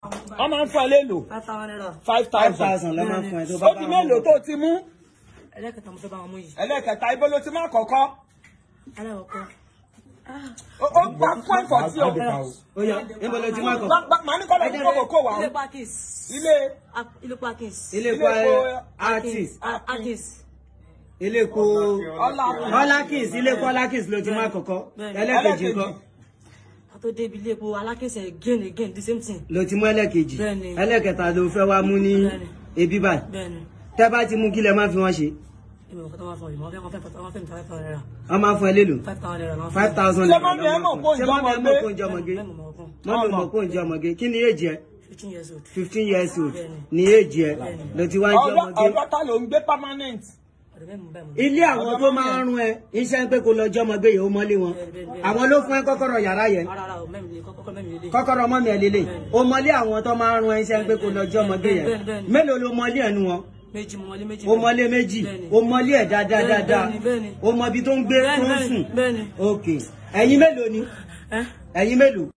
wọ́n máa ń fún ẹ lélo five thousand naira five five thousand thousand lọ́ máa fún ẹ tó bá ó di mélòó tó ti mú ẹlẹ́kẹta mo fẹ́ bá wọn mú yìí ẹlẹ́kẹta ibo ló ti má kọ́kọ́ aláwọ̀kọ́ ó ó gbá point for tí o ó yá níbo ló ti má kọ̀ Gbá- gbá- màá ní kọ́ lọ́ọ́ kókò kó wà ilé ó parkins ilé ilé parkins ilé ilé epo epo artist akins ilé epo ọlá ọlákìs ilé epo ọlákìs ló ti má kọ́kọ́ Bẹ́ẹ̀ni. ẹlẹ́kejì Ẹlẹ́kejì. ńkọ́ àtó débi ilé epo alákins again again the same thing ló ti mú ẹlẹ́kejì Bẹ́ẹ̀ni. ẹlẹ́kẹta ló fẹ́ wá mú ní Bẹ́ẹ̀ni. ebi báyìí bẹ́ẹ̀ni tẹ́ bá ti mú kí lẹ má fi wọ́n ṣe ìmọ̀ nǹkan tó máa fọ ìmọ̀ fẹ́ wọ́n fẹ́ wọ́n fẹ́ mi five thousand naira wọ́n máa fún ẹ lélo five thousand naira máa five thousand Ṣé mọ́mí ẹ mọ̀ kó ṣé mọ́mí ẹ mọ̀ kó ń ìjọmọ̀gbé? jẹ ọmọge bẹ́ẹ̀ mọ̀ ọkàn mọ́mí mọ̀ kó ń jẹ ọmọge kí ni èjì ẹ fifteen years old fifteen years old Bẹ́ẹ̀ni. ni èjì ẹ ló ti wá ń jẹ ọ̀dọ́ ọmọge ọ̀dọ́ ta ló ń gbé permanent ọ̀dọ̀ bẹ́ẹ̀ mọ̀ bẹ́ẹ̀ mọ̀ ilé àwọn tó máa ń rún ẹ iṣẹ́ ń pé kó lọ jẹ́ ọmọge yìí ó mọ́lé wọn àwọn ló fún ẹ kọ́kọ́rọ́ yàrá yẹn ara ara ò mẹ́mi lè kọ́kọ́ mẹ́mi lè lè kọ́kọ́rọ́ mọ́mí ẹ lélẹ̀ ó mọ́lé àwọn tó máa ń rún ẹ iṣẹ́ ń pé kó lọ jẹ́ ọmọge yẹn Bẹ́ẹ̀ni, bẹ́ẹ̀ni. mélòó ló mọ́lé ẹnu wọn méjì mo wọlé méjì ó mọ́lé méjì Bẹ́ẹ̀ni. ó mọ́lé ẹ̀ dáadáa Bẹ́ẹ̀ni, dáadáa bẹ́ẹ̀ni, bẹ́ẹ̀ni. ó mọ ibi tó ń gbé tó ń bẹ́ẹ̀ni sùn bẹ́ẹ̀ni ok ẹ̀yin mélòó ni ẹ́ ẹ̀yin mélòó